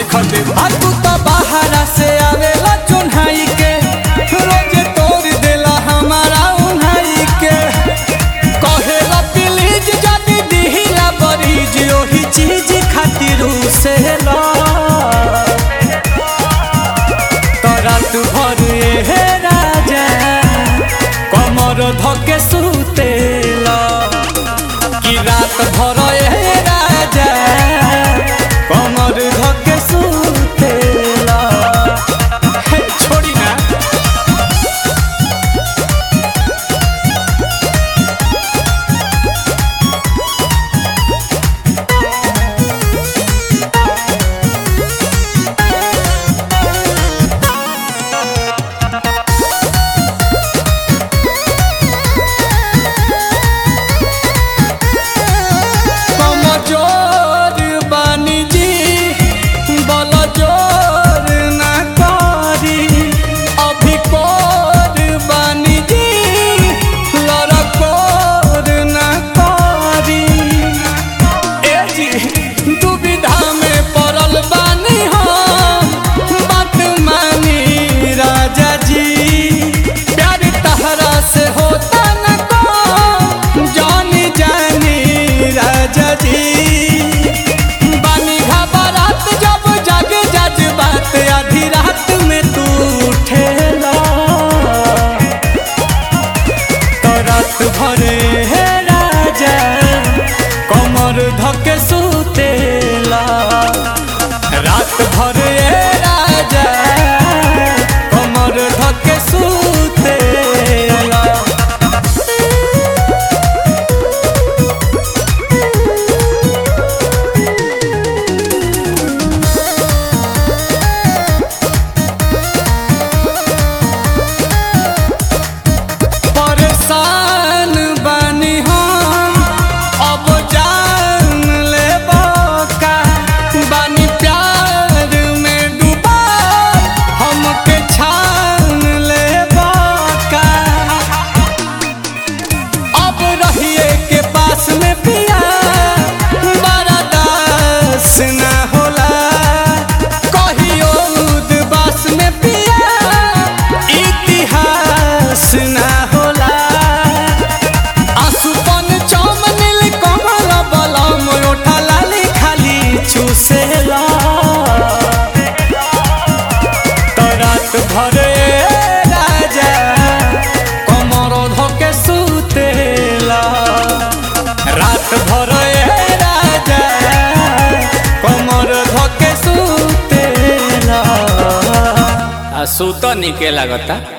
देखत आ तू तो बाहरा से आवेला चुन्हाई के रोज तोड़ देला हमारा उन्हाई के कहेला प्लीज जदी दिहिला बरीज ओही चीज खातिर से ला रात भर हे राजा कमर धके सुतेला कि रात भर हे राजा कमर धके सुतेला हे छोड़ी ना कमजोर बानी जी बल जोर ना करी अभी कोर बानी जी लड़कोर ना करी ए जी दुविधा में पड़ल बानी हम बात मानी राजा जी प्यार तहरा से होता न को जानी जानी राजा जी बानी घबरात जब जागे जज बात आधी रात में तू उठेला तो रात भरे हे राजा कमर धके सुतेला रात भरे हे राजा कमर धके सुतेला परेशान बानी हम अब जान ले का बानी प्यार में डूबा हमके छान ले का अब रहिए के पास में पिया बड़ा दास ना होला कहियो उदबास में पिया इतिहास ना होला आसुपन चम नील कमल बलम ओठा लाली खाली चूसेला तो रात भरे राजा कमर धके सुतेला रात भरे राजा कमर धके सुतेला आ सुत निके लागता